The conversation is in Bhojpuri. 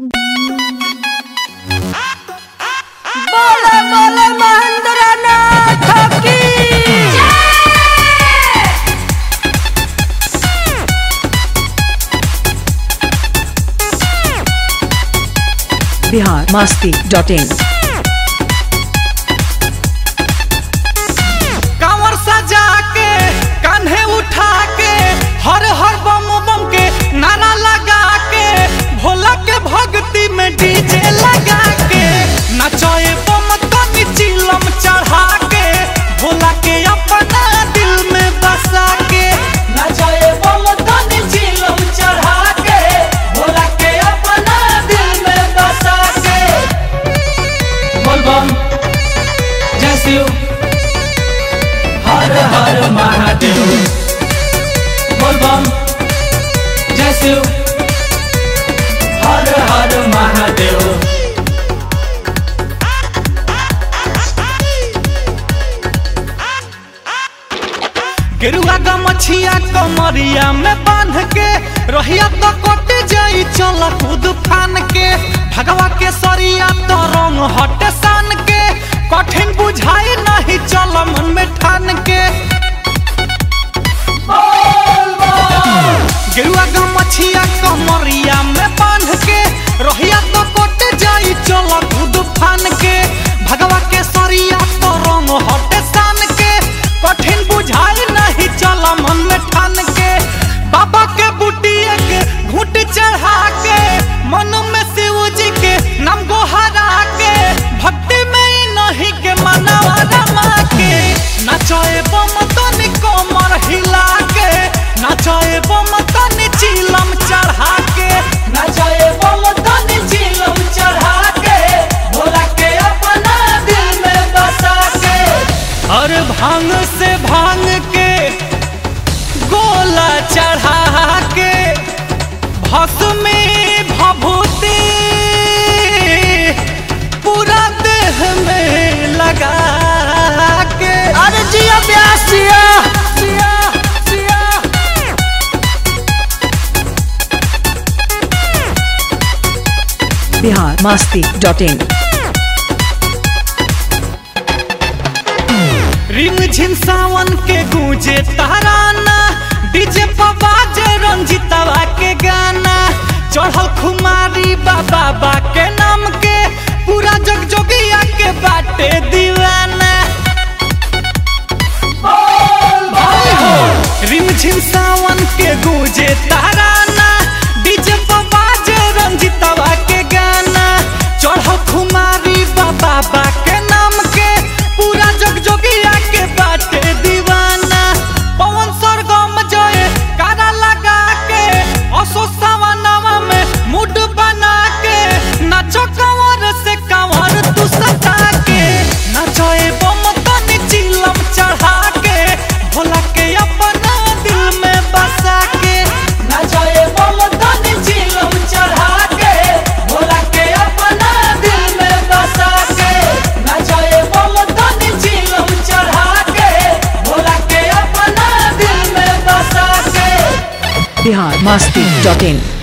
बोले बोले महेंद्र नाथ की बिहार मास्ती डॉट इन कांवर सजा के कान्हे उठा के हर हर बम बम के नारा लगा के भोला के भक्ति में डीजे लगा के नचाए बम तनी चिलम चढ़ा के भोला के अपना दिल में बसा के नचाए बम तनी चिलम चढ़ा के भोला के अपना दिल में बसा के बोल बम जय शिव हर हर महादेव बोल बम जय शिव हर हर महादेव गेरुआ का मछिया कमरिया में बांध के रहिया तो कट जाई चल कूद फान के भगवा के सरिया तो रंग हट सान के कठिन बुझाई नहीं चल मन में ठान के गेरुआ का मछिया कमरिया में बांध के रहिया तो कट जाई चल कूद फान के भगवा के सरिया तो रंग हट सान के कठिन बुझाई नहीं चल मन में ठान के बाबा के बुटिया के घूट चढ़ा के मन में शिव जी के नाम गोहरा के भक्ति में ही नहीं के मनवा रमा के नचाए बम तनी कमर हिला के नचाए बम तनी चिलम चढ़ा के नचाए बम तनी चिलम चढ़ा के भोला के अपना दिल में बसा के और भांग से भांग के गोला चढ़ा के भस्मी भभूति पूरा देह में लगा के अरे जिया ब्यास जिया सिया सिया बिहार मास्ती डॉट इन रिम झिम सावन के गूंजे तराना डीजे पर बाजे रंजितवा के गाना चढ़ल खुमारी बाबा बा के नाम के पूरा जग जोगिया के बाटे दीवाना रिम झिम सावन के गूंजे तराना डीजे पर बाजे रंजितवा के गाना चढ़ल खुमारी बाबा बा के नाम के पूरा जग जोगिया के बाटे दीवाना पवन सरगम जय कारा लगा के असो सवनवा में मूड बना के नाचो कंवर से कंवर तू सजा के नचोए बम तनी चिलम चढ़ा के भोला के अपना दिल में बसा के नचोए बम तनी चिलम चढ़ा के भोला के अपना दिल में बसा के नचोए बम तनी चिलम चढ़ा के भोला के अपना दिल में बसा के बिहार मास्ती डॉट इन